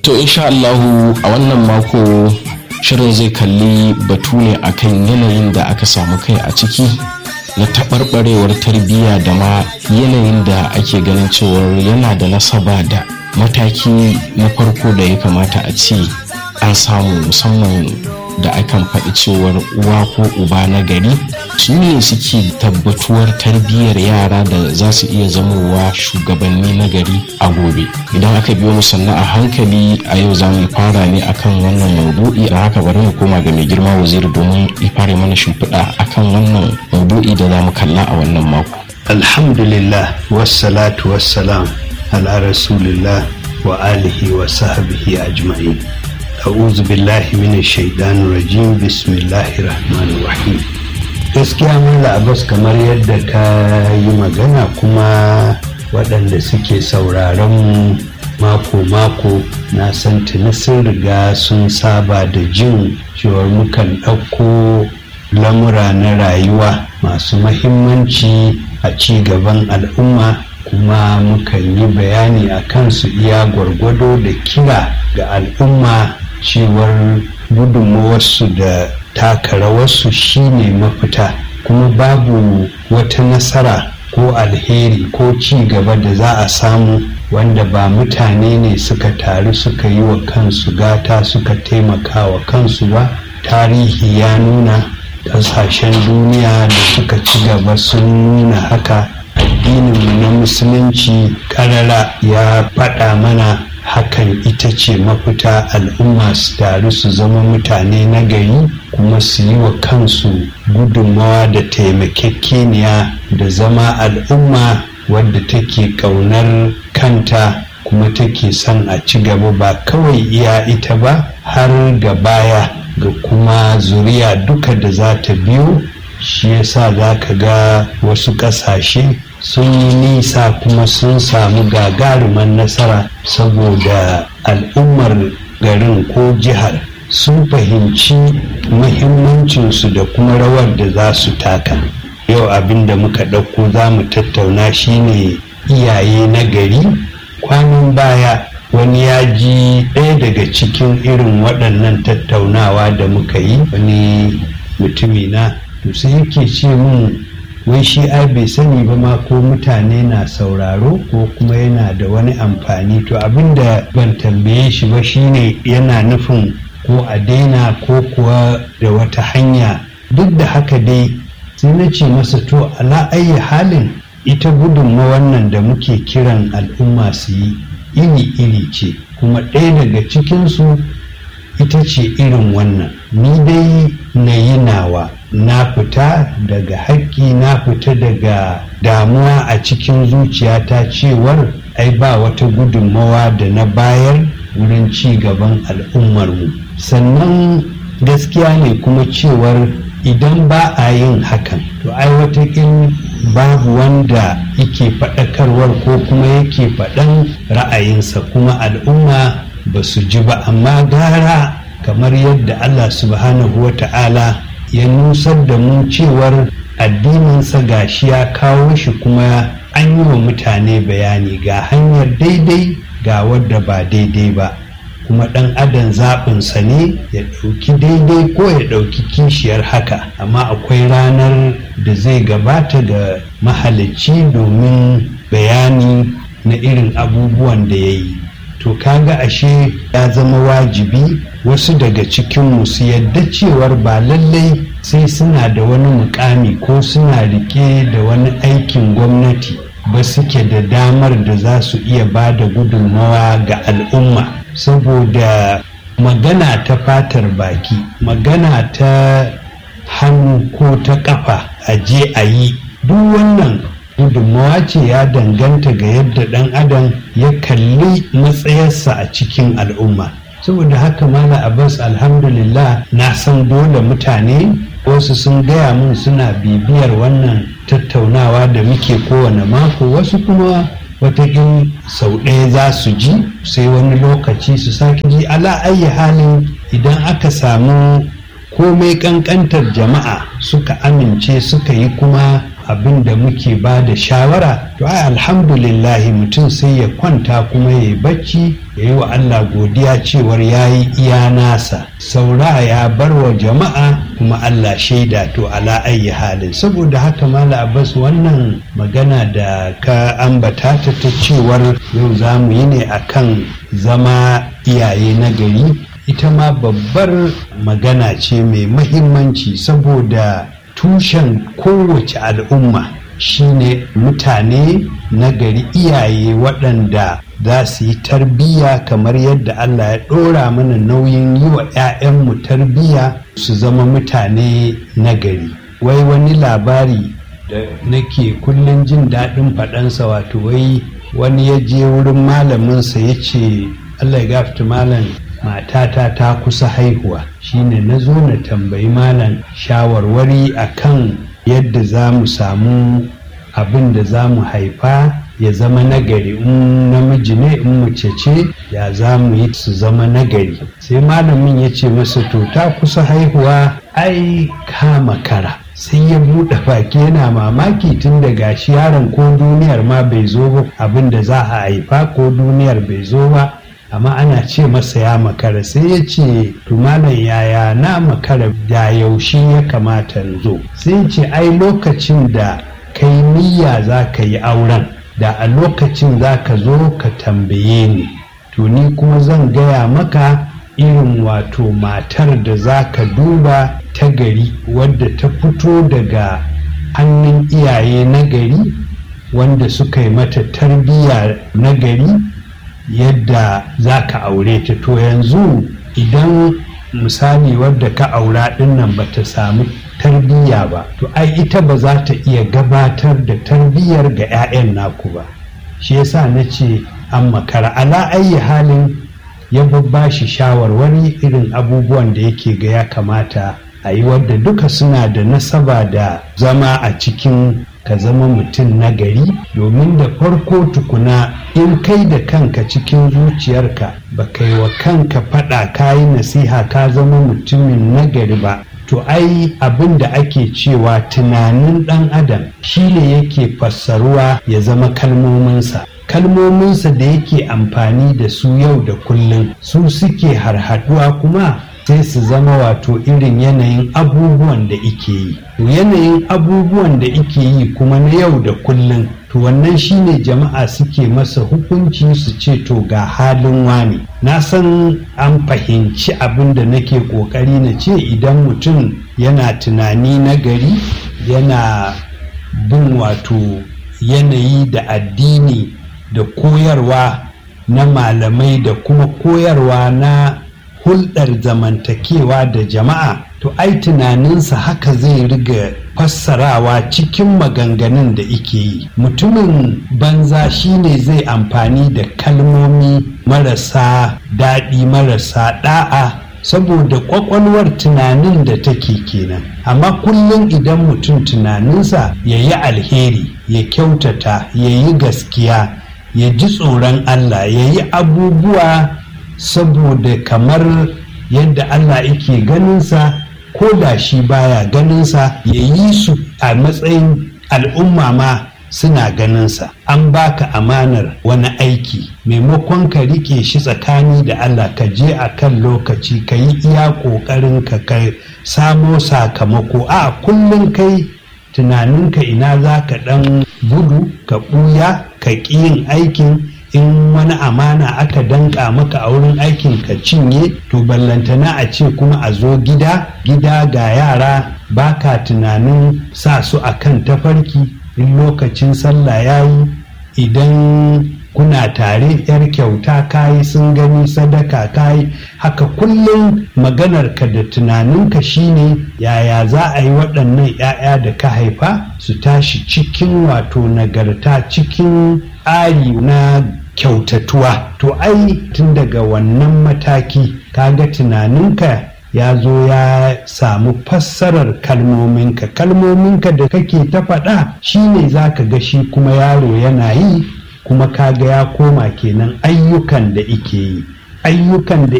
to insha Allahu a wannan mako shirin zai kalli batu ne akan yanayin da aka samu kai a ciki na taɓarɓarewar tarbiyya da ma yanayin da ake ganin cewar yana da nasaba da mataki na farko da ya kamata a ce an samu musamman da akan faɗi cewar uwa ko uba na gari su ne suke tabbatuwar tarbiyyar yara da za su iya zamowa shugabanni na gari a gobe idan aka biyo mu sannan a hankali a yau za mu fara ne akan wannan maudu'i a haka bari mu koma ga mai girma waziri domin ya fara mana shimfiɗa akan wannan maudu'i da za mu kalla a wannan mako alhamdulillah wassalatu wassalam ala rasulillah wa alihi wa sahbihi ajma'in a'udhu billahi minash shaitanir rajim bismillahir rahmanir rahim gaskiya mala abbas kamar yadda ka yi magana kuma waɗanda suke sauraron mako-mako na san tuni sun riga sun saba da jin cewar mukan ɗauko lamura na rayuwa masu mahimmanci a ci gaban al'umma kuma mukan yi bayani a kansu iya gwargwado da kira ga al'umma cewar gudunmawarsu da taka rawarsu shine mafita kuma babu wata nasara ko alheri ko ci gaba da za a samu wanda ba mutane ne suka taru suka yi wa kansu gata suka taimaka wa kansu ba tarihi ya nuna ƙasashen duniya da suka ci gaba sun nuna haka addininmu na musulunci ƙarara ya faɗa mana hakan ita ce mafita al'umma su taru su zama mutane na gari kuma su yi wa kansu gudunmawa da taimakekeniya da zama al'umma wadda take ƙaunar kanta kuma take son a ci gaba ba kawai iya ita ba har ga baya ga kuma zuriya duka da za ta biyo shi yasa za ka ga wasu ƙasashe sun yi nisa kuma sun samu gagaruman nasara saboda al'ummar garin ko jihar sun fahimci muhimmancinsu da kuma rawar da za su taka yau abin da muka ɗauko za mu tattauna shine iyaye na gari kwanan baya wani ya ji ɗaya daga cikin irin waɗannan tattaunawa da muka yi wani mutumina to sai yake ce mun wai shi ai bai sani ba ma ko mutane na sauraro ko kuma yana da wani amfani to abinda ban tambaye shi ba shine yana nufin ko a daina ko kuwa da wata hanya duk da haka dai sai na ce masa to ala ayi halin ita gudunma wannan da muke kiran al'umma su yi iri-iri ce kuma ɗaya daga cikinsu ita ce irin wannan ni dai na yi nawa na fita daga haƙƙi na fita daga damuwa a cikin zuciyata cewar ai ba wata gudunmawa da na bayar wurin ci gaban al'ummarmu sannan gaskiya ne kuma cewar idan ba a yin hakan to ai watakin babu wanda yake faɗakarwar ko kuma yake faɗan ra'ayinsa kuma al'umma ba su ji ba amma gara kamar yadda allah subhanahu wa ta'ala ya nusar da mu cewar addininsa gashi ya kawo shi kuma an yi wa mutane bayani ga hanyar daidai ga wadda ba daidai ba kuma ɗan adam zaɓinsa ne ya ɗauki daidai ko ya ɗauki kishiyar haka amma akwai ranar da zai gabata ga mahalicci domin bayani na irin abubuwan da ya yi to kaga ashe ya zama wajibi wasu daga cikinmu su yadda cewar ba lallai sai suna da wani mukami ko suna rike da wani aikin gwamnati ba suke da damar da za su iya ba da gudunmawa ga al'umma saboda magana ta fatar baki magana ta hannu ko ta kafa a je a yi duk wannan gudunmawa ce ya danganta ga yadda ɗan adam ya kalli matsayarsa a cikin al'umma saboda haka mala abbas alhamdulillah na san dole mutane wasu sun gaya mun suna bibiyar wannan tattaunawa da muke kowane mako wasu kuma watakin sau ɗaya za su ji sai wani lokaci su sake ji ala ayi halin idan aka samu komai ƙanƙantar jama'a suka amince suka yi kuma abin da muke ba da shawara to ai alhamdulillahi mutum sai ya kwanta kuma ya yi bacci ya yi wa Allah godiya cewar ya yi iya nasa saura ya bar wa jama'a kuma Allah shaida to ala ayi halin saboda haka mala abbas wannan magana da ka ambata ta ta cewar yau za mu yi ne akan zama iyaye na gari ita ma babbar magana ce mai mahimmanci saboda tushen kowace al'umma shine mutane na gari iyaye waɗanda za su yi tarbiyya kamar yadda Allah ya ɗora mana nauyin yi wa 'ya'yanmu tarbiyya su zama mutane na gari wai wani labari da nake kullum jin daɗin faɗansa wato wai wani ya je wurin malaminsa ya ce Allah ya gafta malam matata ta kusa haihuwa shine na zo na tambayi malam shawarwari akan yadda za mu samu abin da za mu haifa ya zama nagari in namiji ne in mace ce ya za mu yi su zama nagari sai malamin ya ce masa to ta kusa haihuwa ai kama kara sai ya buɗe baki yana mamaki tun da gashi yaron ko duniyar ma bai zo ba abin da za a haifa ko duniyar bai zo ba amma ana ce masa ya makara sai ya ce malam yaya na makara da yaushe ya kamata zo sai ce ai lokacin da kai niyya za ka yi auren da a lokacin za ka zo ka tambaye ni to ni kuma zan gaya maka irin wato matar da za ka duba ta gari wadda ta fito daga hannun iyaye na gari wanda suka yi mata tarbiyya na gari yadda za ka aure ta to yanzu idan misali wadda ka aura dinnan ba ta samu tarbiyya ba to ai ita ba za ta iya gabatar da tarbiyyar ga 'ya'yan naku ba shi yasa na ce an makara ala ayi halin ya babba shi shawarwari irin abubuwan da yake ga ya kamata a yi wadda duka suna da nasaba da zama a cikin ka zama mutum nagari domin da farko tukuna in kai da kanka cikin zuciyarka ba kai wa kanka faɗa ka yi nasiha ka zama mutumin nagari ba to ai abin da ake cewa tunanin ɗan adam shine yake fassaruwa ya zama kalmominsa kalmominsa da yake amfani da su yau da kullum su suke harhaduwa kuma sai su zama wato irin yanayin abubuwan da ike yi to yanayin abubuwan da ike yi kuma na yau da kullum to wannan shine jama'a suke masa hukunci su ce to ga halin wani na san an fahimci abin da nake kokari na ce idan mutum yana tunani na gari yana bin wato yanayi da addini da koyarwa na malamai da kuma koyarwa na hulɗar zamantakewa da jama'a to ai tunaninsa haka zai riga fassarawa cikin maganganun da ike yi mutumin banza shine zai amfani da kalmomi marasa daɗi marasa ɗa'a saboda ƙwaƙwalwar tunanin da take kenan amma kullum idan mutum tunaninsa ya yi alheri ya kyautata ya yi gaskiya ya ji tsoron allah ya yi abubuwa saboda kamar yadda Allah yake ganinsa ko da shi baya ganinsa ya yi su a matsayin al'umma ma suna ganinsa an baka amanar wani aiki maimakon ka rike shi tsakani da Allah ka je a kan lokaci ka yi iya ƙoƙarin ka kai samo sakamako a kullum kai tunaninka ina za ka ɗan gudu ka ɓuya ka ƙi yin aikin in wani amana aka danka maka a wurin aikin ka cinye to ballantana a ce kuma a zo gida gida ga yara baka tunanin sa su a kan tafarki in lokacin sallah ya yi idan kuna tare yar kyauta kayi sun gani sadaka kayi haka kullum maganarka da tunaninka shine yaya za a yi waɗannan 'ya'ya da ka haifa su tashi cikin wato nagarta cikin ari na kyautatuwa to ai tun daga wannan mataki kaga tunaninka ya zo ya samu fassarar kalmominka kalmominka da kake ta faɗa shine za ka ga shi kuma yaro yana yi kuma kaga ya koma kenan ayyukan da ike yi ayyukan da